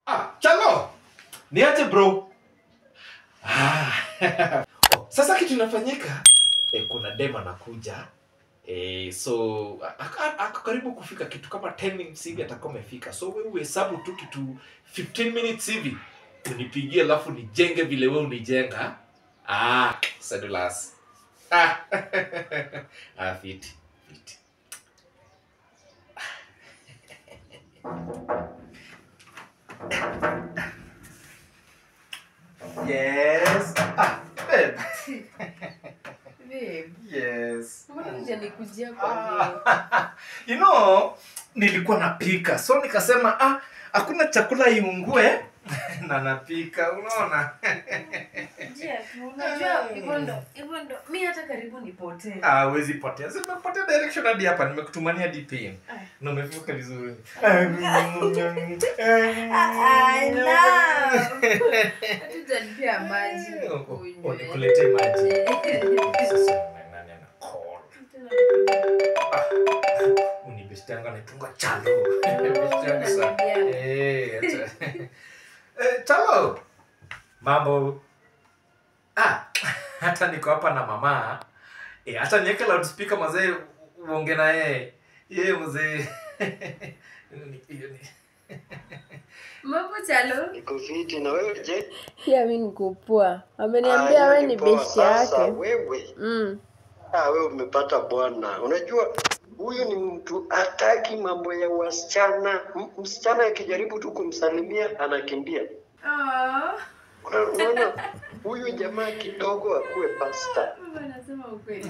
Ah, Chalo. Niaje bro? Ah. oh, sasa kitu inafanyika eh, kuna dem anakuja eh, so ako ako karibu kufika kitu kama 10 minutes hivi atakuwa amefika. So wewe uhesabu tu kitu 15 minutes hivi unipigie alafu nijenge vile wewe unijenga. Ah, sedulas. Ah. ah, fiti. Fiti. Yes. Ah, babe. Babe, Yes. mbona hujanikujia kwa leo? Ah, you know, nilikuwa napika so nikasema ah, hakuna chakula iungue na napika unaona Njia tu, unajua hivyo ndo hivyo ndo mi hata karibu nipotee. ah, wezi potea zimepotea direction hadi hapa nimekutumania dp Ah. na umefika vizuri I love. Hatujanipea maji nikunywe. nikuletee maji Sasa nani ana call? Ah, unibestianga naitunga chalo Bestianga sana. Unaniambia. Eh, acha. Eh, chalo mambo ah, hata niko hapa na mama eh, hata niweke loudspeaker mazee u- uonge na yeye yeye mzee Hiyo ni- Mambo chalo? Niko fiti na wewe je? pia mi niko poa Ah, ameniambia hiyo we ni ni poa. besti Sasa yake wewe, mm. ah, wewe umepata bwana. Unajua huyu ni mtu hataki mambo ya wasichana. M- Msichana akijaribu tu kumsalimia anakimbia. Oh, Una- Unaona huyu jamaa kidogo akuwe pasta. baba anasema ukweli.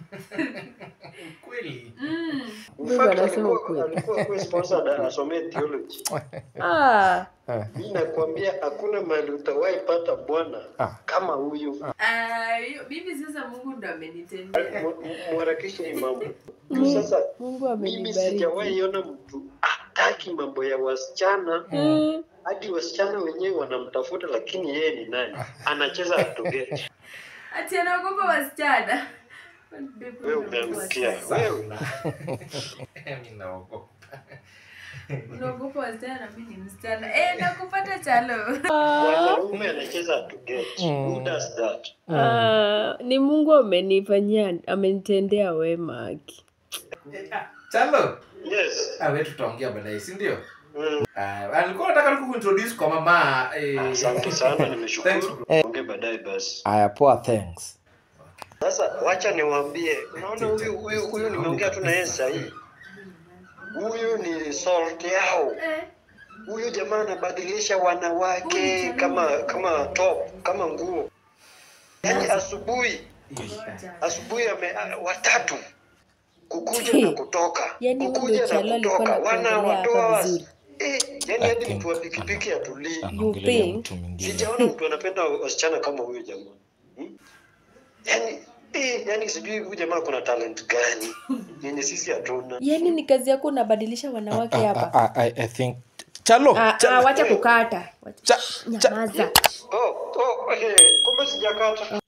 kweli Mm. In Bibi fact, anasema alikuwa ukweli. alikuwa akuwe sponsored asomee theology. ah, Mimi nakwambia hakuna mahali utawahi pata bwana kama huyu. Ah, hiyo- mimi sasa Mungu ndo amenitendea. Mu- mu- Muharakishe hii mambo. Mungu- Sasa mungu mimi amenibariki sijawahi ona mtu hataki mambo ya wasichana mm. hadi wasichana wenyewe wanamtafuta lakini yeye ni nani anacheza atogeti Ati anaogopa wasichana. wewe umeangukia wewe mi naogopa Unaogopa wasichana na mimi ni msichana. Eh, nakupata chalo. mwanaume anacheza atogeti who does that ah, ni mungu amenifanyia amenitendea wema aki chalo yes ah, we tutaongea baadaye si ndio mm. Ah, alikuwa nataka tu kuintroduce kwa mama eh, asante sana Thanks, nimeshukuru bro. ongee baadaye basi Aya, poa, thanks. sasa wacha niwaambie unaona huyu huyu huyu nimeongea tu na yeye sahii huyu ni salt yao Eh, huyu jamaa anabadilisha wanawake kama kama top kama nguo yaani asubuhi ngoja. asubuhi ame a- watatu kukuja na kutoka Yaani huyu kukuja ndio Chalo na alikuwa kutoka anakuongelea wanawatoa hapa wasi vizuri. eh, yani I hadi think- mtu wa pikipiki atulii Anaongelea think? mtu mwingine. sijaona mtu anapenda wasichana kama huyu jamaa hmm? yani eh, yani sijui huyu jamaa kuna talent gani yenye sisi hatuna yaani ni kazi yako unabadilisha wanawake Ah, hapa ah, ah, I, I think chalo Ah, Chalo. ah, wacha kukata Wacha- Cha- cha- nyamaza oh, oh, eh, kumbe sijakata